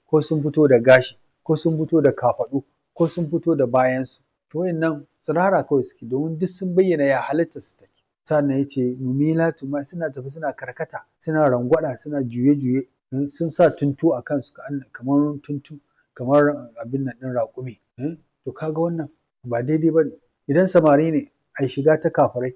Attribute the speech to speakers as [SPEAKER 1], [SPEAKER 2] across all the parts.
[SPEAKER 1] ko sun fito da gashi ko sun fito da kafaɗu ko sun fito da bayansu to wayannan tsirara kawai suke domin duk sun bayyana ya halitta su take sannan ya ce mumilatu ma suna tafi suna karkata suna rangwada suna juye-juye sun sa tuntu a kansu kamar tuntu kamar abin nan ɗin raƙumi to kaga wannan ba daidai ba ne idan samari ne a shiga ta kafirai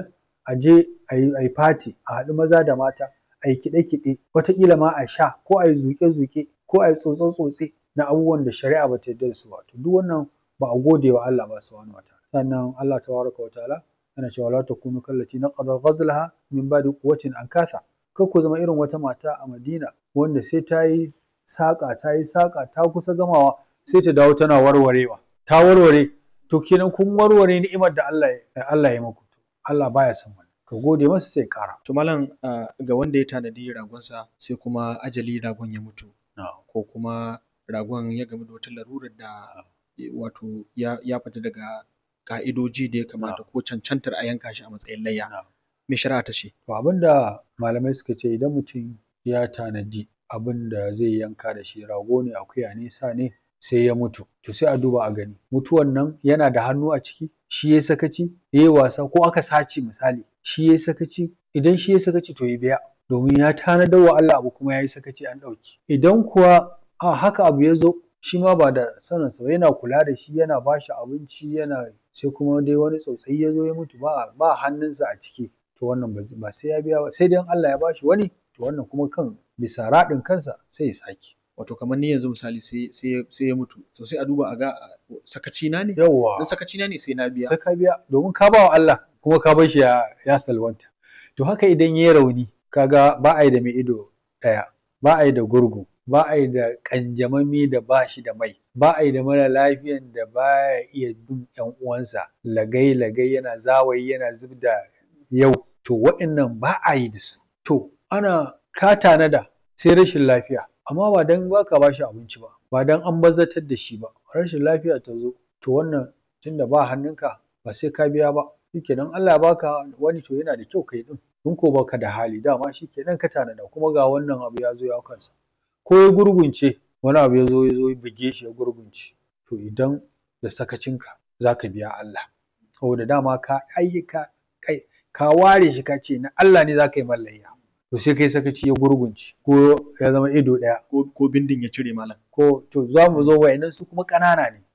[SPEAKER 1] a je a yi fati a haɗu maza da mata a yi kiɗe-kiɗe wataƙila ma a sha ko a yi zuƙe-zuƙe ko a yi tsotse-tsotse na abubuwan da shari'a ba ta yarda da su ba to duk wannan ba a gode wa Allah ba subhanahu wa ta'ala sannan Allah tabaraka wa ta'ala yana cewa la takunu kallati naqada ghazlaha min ba'di quwwatin ankatha kar ku zama irin wata mata a Madina wanda sai ta yi saƙa ta yi saƙa ta kusa gamawa sai ta dawo tana warwarewa ta warware to kenan kun warware ni'imar da Allah Allah ya muku Allah baya son wannan ka gode masa sai ƙara
[SPEAKER 2] to malam ga wanda ya tanadi ragonsa sai kuma ajali ragon ya mutu ko kuma ragon ya gamu da wata larurar da wato ya fita daga ka'idoji da ya kamata ko cancantar a yanka shi a matsayin layya me shari'a ta ce
[SPEAKER 1] to abinda malamai suka ce idan mutum ya tanadi abin da zai yanka da shi rago ne akuya ne sa ne sai ya mutu to sai a duba a gani mutuwan nan yana da hannu a ciki shi ya sakaci ya yi wasa ko aka sace misali shi ya sakaci idan shi ya sakaci to ya biya domin ya tanadar wa Allah abu kuma ya yi sakaci an ɗauki idan kuwa a haka abu ya zo shi ma ba da saninsa ba yana kula da shi yana ba shi abinci yana sai kuma dai wani tsautsayi ya zo ya mutu ba ba hannunsa a ciki to wannan ba sai ya biya ba sai dai Allah ya ba shi wani to wannan kuma kan bisa raɗin kansa sai ya sake
[SPEAKER 2] wato kamar ni yanzu misali sai sai sai ya mutu to sai a duba a ga sakaci na ne
[SPEAKER 1] yawwa
[SPEAKER 2] in sakaci na ne sai na biya
[SPEAKER 1] sai ka biya domin ka ba wa Allah kuma ka bar shi ya ya salwanta to haka idan yayi rauni kaga ba a yi da mai ido ɗaya ba a yi da gurgu ba a yi da ƙanjamami da ba shi da mai ba a yi da mara lafiyan da ba ya iya bin ƴan uwansa lagai lagai yana zawayi yana zub da yau to waɗannan ba a yi da su to ana ka tanada sai rashin lafiya amma ba dan baka ba shi abinci ba ba dan an bazatar da shi ba rashin lafiya ta zo to wannan tunda ba hannunka ba sai ka biya ba shikenan Allah ya baka wani to yana da kyau kai din in ko baka da hali dama shikenan ka tanada kuma ga wannan abu ya zo ya kansa ko ya gurgunce wani abu ya zo ya zo ya buge shi ya gurgunce to idan da sakacinka za ka biya Allah saboda dama ka ayyuka kai ka ware shi ka ce na Allah ne za ka yi mallayya to sai kai sakaci ya gurgunce ko ya zama ido ɗaya
[SPEAKER 2] ko bindin ya cire malam
[SPEAKER 1] ko to za mu zo wa'annan su kuma ƙanana ne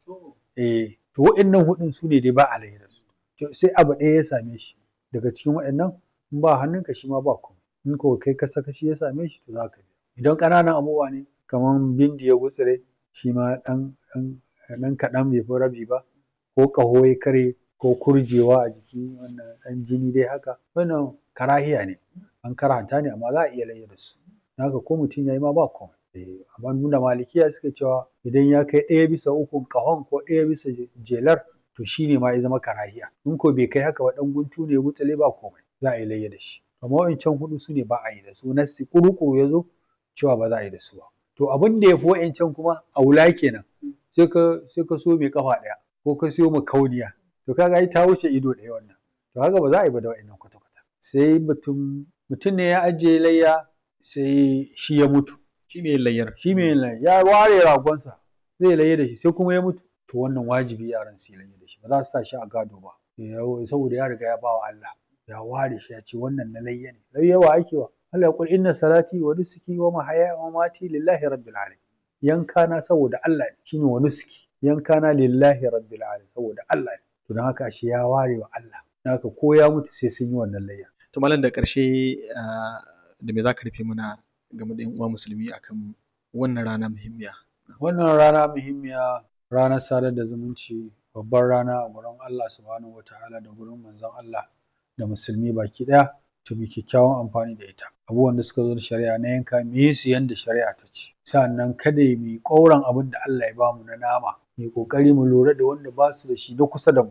[SPEAKER 1] eh to wa'annan hudun su ne dai ba a da su to sai abu ɗaya ya same shi daga cikin wa'annan in ba hannunka shi ma ba komai in ko kai ka sakaci ya same shi to za ka biya idan ƙananan abubuwa ne kamar bindi ya gutsire shi ma ɗan ɗan kaɗan bai fi rabi ba ko ƙaho ya karye ko kurjewa a jiki wannan ɗan jini dai haka wannan karahiya ne an karanta ne amma za a iya layya da su haka ko mutum ya yi ma ba komai amma nuna malikiya suka cewa idan ya kai ɗaya bisa ukun ƙahon ko ɗaya bisa jelar to shi ne ma ya zama karahiya in ko bai kai haka ba ɗan guntu ne ya gutsale ba komai za a yi layya da shi amma wa'incan huɗu su ne ba a yi da su nassi ƙuruƙuru ya zo cewa ba za a yi da su ba to abin da ya fi wa'incan kuma a wula kenan sai ka sai ka so mai kafa ɗaya ko ka siyo makauniya to kaga ai ta wuce ido ɗaya wannan to haka ba za a yi ba da wa'innan kwata-kwata sai mutum mutum ne ya ajiye layya sai shi ya mutu
[SPEAKER 2] shi mai layyar
[SPEAKER 1] shi mai layya ya ware ragonsa zai layya da shi sai kuma ya mutu to wannan wajibi yaran su yi layya da shi ba za su sa shi a gado ba saboda ya riga ya ba wa Allah ya ware shi ya ce wannan na layya ne layya wa ake wa Allah ya kul inna salati wa nusuki wa mahaya wa mamati lillahi rabbil alamin yanka na saboda Allah ne shine wa nusuki yanka na lillahi rabbil alamin saboda Allah ne to don haka shi ya ware wa Allah haka ko ya mutu sai sun yi wannan layya
[SPEAKER 2] to malam da ƙarshe da me za ka rufe mana game da 'yan uwa musulmi akan wannan rana muhimmiya
[SPEAKER 1] wannan rana muhimmiya ranar sadar da zumunci babbar rana a gurin Allah subhanahu wataala da gurin manzon Allah da musulmi baki ɗaya to mu kyakkyawan amfani da ita abubuwan da suka zo da shari'a na yanka mu yi su yanda shari'a ta ce sannan kada mu yi ƙauran abin da Allah ya bamu na nama mu yi ƙoƙari mu lura da wanda ba su da shi na kusa da mu